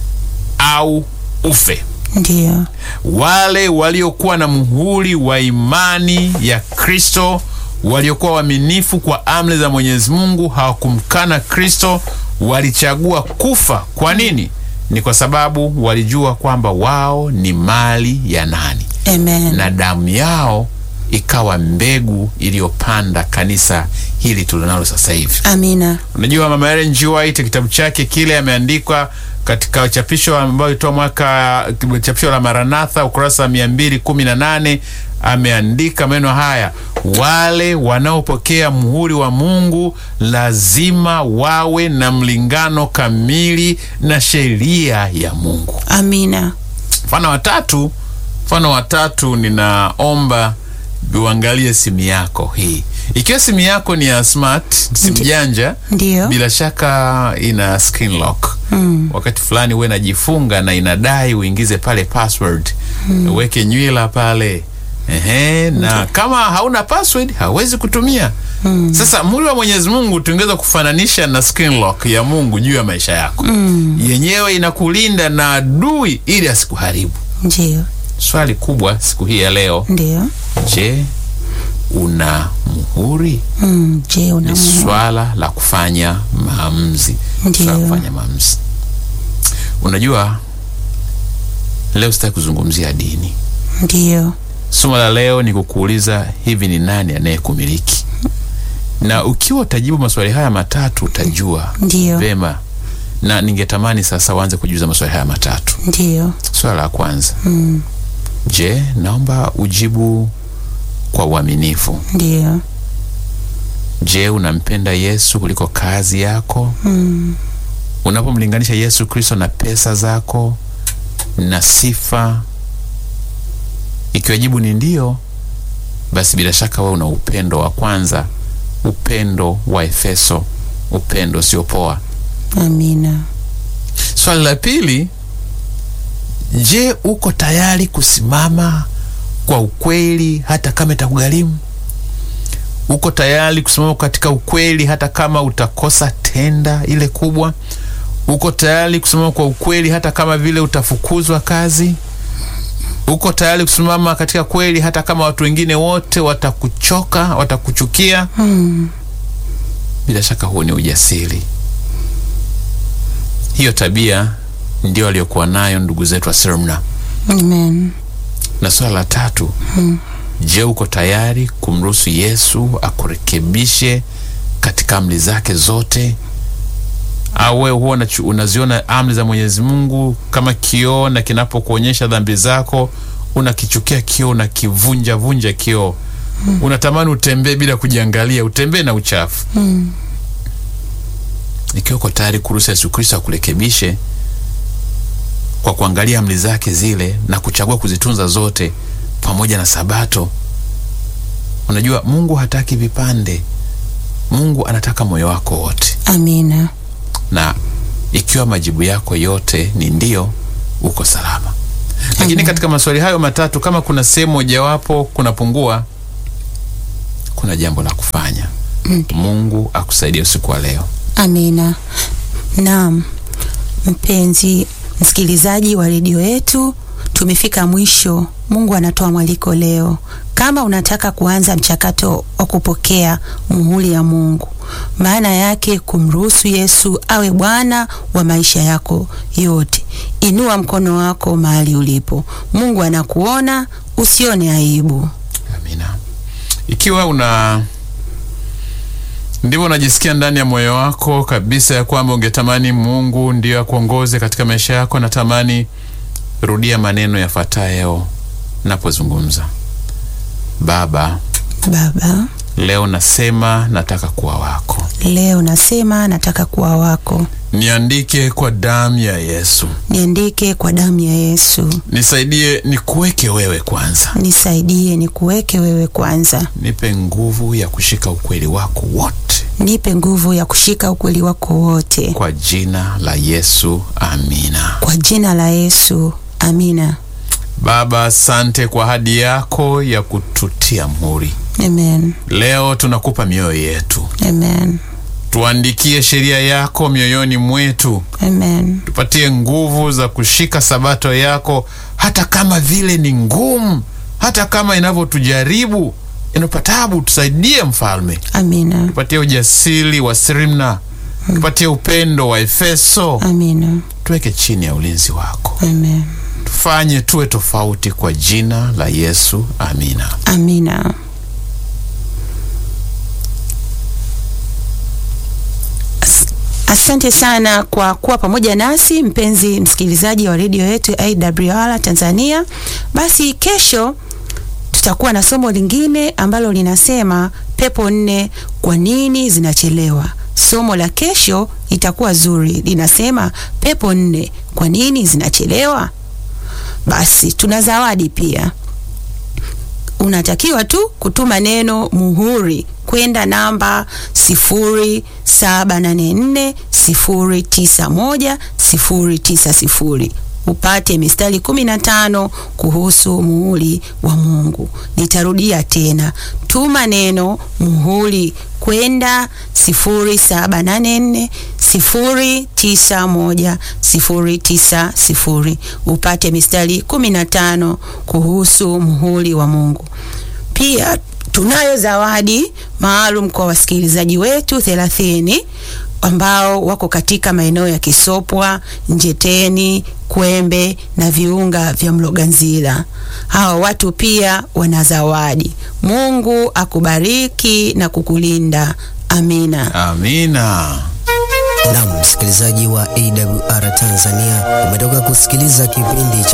[SPEAKER 2] au ufe.
[SPEAKER 1] ndiyo,
[SPEAKER 2] Wale waliokuwa na muhuri wa imani ya Kristo, waliokuwa waaminifu kwa amri za Mwenyezi Mungu, hawakumkana Kristo, walichagua kufa. Kwa nini? Ni kwa sababu walijua kwamba wao ni mali ya nani,
[SPEAKER 1] amen,
[SPEAKER 2] na damu yao ikawa mbegu iliyopanda kanisa hili tulionalo sasa hivi.
[SPEAKER 1] amina,
[SPEAKER 2] Unajua, Mama Ellen G. White kitabu chake kile ameandikwa katika chapisho ambayo ilitoa mwaka chapisho la Maranatha ukurasa wa mia mbili kumi na nane ameandika maneno haya: wale wanaopokea muhuri wa Mungu lazima wawe na mlingano kamili na sheria ya Mungu.
[SPEAKER 1] amina,
[SPEAKER 2] Mfano wa tatu, mfano wa tatu, ninaomba uangalie simu yako hii. Ikiwa simu yako ni ya smart, simu
[SPEAKER 1] Ndi-
[SPEAKER 2] janja,
[SPEAKER 1] ndiyo,
[SPEAKER 2] bila shaka ina screen lock.
[SPEAKER 1] mm,
[SPEAKER 2] Wakati fulani uwe najifunga na inadai uingize pale password, uweke nywila pale ehe, na kama hauna password hauwezi kutumia. Sasa muhuri wa Mwenyezi Mungu tungeweza kufananisha na screen lock ya Mungu juu ya maisha yako. Yenyewe inakulinda na adui ili asikuharibu.
[SPEAKER 1] ndiyo,
[SPEAKER 2] Swali kubwa siku hii ya leo,
[SPEAKER 1] ndiyo,
[SPEAKER 2] je, una muhuri?
[SPEAKER 1] mm, je, una
[SPEAKER 2] Ni
[SPEAKER 1] muhuri?
[SPEAKER 2] swala la kufanya maamuzi,
[SPEAKER 1] Ndiyo.
[SPEAKER 2] swala la kufanya maamuzi. Unajua, leo sitaki kuzungumzia dini.
[SPEAKER 1] Ndiyo,
[SPEAKER 2] Somo la leo ni kukuuliza hivi, ni nani anayekumiliki? Na ukiwa utajibu maswali haya matatu utajua
[SPEAKER 1] ndiyo,
[SPEAKER 2] vema, na ningetamani sasa uanze kujiuliza maswali haya matatu.
[SPEAKER 1] ndiyo,
[SPEAKER 2] Swala la kwanza,
[SPEAKER 1] mm,
[SPEAKER 2] je, naomba ujibu kwa uaminifu.
[SPEAKER 1] ndiyo,
[SPEAKER 2] Je, unampenda Yesu kuliko kazi yako?
[SPEAKER 1] mm,
[SPEAKER 2] Unapomlinganisha Yesu Kristo na pesa zako na sifa, ikiwa jibu ni ndio, basi bila shaka wewe una upendo wa kwanza, upendo wa Efeso, upendo usiopoa.
[SPEAKER 1] amina,
[SPEAKER 2] Swali la pili, je, uko tayari kusimama kwa ukweli hata kama itakugharimu? Uko tayari kusimama katika ukweli hata kama utakosa tenda ile kubwa? Uko tayari kusimama kwa ukweli hata kama vile utafukuzwa kazi? Uko tayari kusimama katika kweli hata kama watu wengine wote watakuchoka, watakuchukia?
[SPEAKER 1] mm,
[SPEAKER 2] Bila shaka huo ni ujasiri. Hiyo tabia ndio aliyokuwa nayo ndugu zetu wa Smyrna.
[SPEAKER 1] amen,
[SPEAKER 2] Na swala la tatu, je, uko tayari kumruhusu Yesu akurekebishe katika amri zake zote? Au wewe huwa unachu- unaziona amri za Mwenyezi Mungu kama kioo, na kinapokuonyesha dhambi zako unakichukia kioo, unakivunja vunja kioo, unatamani utembee bila kujiangalia, utembee na uchafu.
[SPEAKER 1] mm,
[SPEAKER 2] Ikiwa uko tayari kuruhusu Yesu Kristo akurekebishe kwa kuangalia amri zake zile na kuchagua kuzitunza zote pamoja na Sabato. Unajua, Mungu hataki vipande. Mungu anataka moyo wako wote,
[SPEAKER 1] amina,
[SPEAKER 2] na ikiwa majibu yako yote ni ndio, uko salama. Lakini
[SPEAKER 1] Amen.
[SPEAKER 2] katika maswali hayo matatu, kama kuna sehemu mojawapo kunapungua, kuna jambo la kufanya. Mungu akusaidie usiku wa leo.
[SPEAKER 1] amina. Naam, mpenzi msikilizaji wa redio yetu, tumefika mwisho. Mungu anatoa mwaliko leo. Kama unataka kuanza mchakato wa kupokea muhuri ya Mungu, maana yake kumruhusu Yesu awe Bwana wa maisha yako yote, inua mkono wako mahali ulipo. Mungu anakuona, usione aibu.
[SPEAKER 2] Amina. Ikiwa una ndivyo unajisikia ndani ya moyo wako kabisa ya kwamba ungetamani Mungu ndiyo akuongoze katika maisha yako, natamani rudia maneno yafuatayo napozungumza. Baba,
[SPEAKER 1] Baba,
[SPEAKER 2] leo nasema nataka kuwa wako,
[SPEAKER 1] leo nasema nataka kuwa wako,
[SPEAKER 2] niandike kwa damu ya Yesu,
[SPEAKER 1] niandike kwa damu ya Yesu,
[SPEAKER 2] nisaidie nikuweke wewe kwanza,
[SPEAKER 1] nisaidie nikuweke wewe kwanza,
[SPEAKER 2] nipe nguvu ya kushika ukweli wako wote,
[SPEAKER 1] nipe nguvu ya kushika ukweli wako wote,
[SPEAKER 2] kwa jina la Yesu, amina.
[SPEAKER 1] kwa jina la Yesu, amina.
[SPEAKER 2] Baba, asante kwa ahadi yako ya kututia muhuri.
[SPEAKER 1] Amen.
[SPEAKER 2] Leo tunakupa mioyo yetu,
[SPEAKER 1] Amen.
[SPEAKER 2] tuandikie sheria yako mioyoni mwetu,
[SPEAKER 1] Amen.
[SPEAKER 2] tupatie nguvu za kushika sabato yako, hata kama vile ni ngumu, hata kama inavyotujaribu inapatabu. Tusaidie Mfalme,
[SPEAKER 1] Amina.
[SPEAKER 2] tupatie ujasiri wa Sirmna, tupatie upendo wa Efeso,
[SPEAKER 1] Amina.
[SPEAKER 2] tuweke chini ya ulinzi wako,
[SPEAKER 1] Amen.
[SPEAKER 2] tufanye tuwe tofauti kwa jina la Yesu, amina.
[SPEAKER 1] Amina. As- Asante sana kwa kuwa pamoja nasi mpenzi msikilizaji wa redio yetu AWR Tanzania. Basi kesho tutakuwa na somo lingine ambalo linasema pepo nne kwa nini zinachelewa. Somo la kesho litakuwa zuri, linasema pepo nne kwa nini zinachelewa. Basi tuna zawadi pia unatakiwa tu kutuma neno muhuri kwenda namba 0784091090 upate mistari 15 kuhusu muhuri wa Mungu. Nitarudia tena, tuma neno muhuri kwenda 0784091090 upate mistari 15 kuhusu muhuri wa Mungu. Pia tunayo zawadi maalum kwa wasikilizaji wetu 30 ambao wako katika maeneo ya Kisopwa, Njeteni, Kwembe na viunga vya Mloganzila. Hawa watu pia wana zawadi. Mungu akubariki na kukulinda. Amina.
[SPEAKER 2] Amina.
[SPEAKER 4] Naam, msikilizaji wa AWR Tanzania, umetoka kusikiliza kipindi cha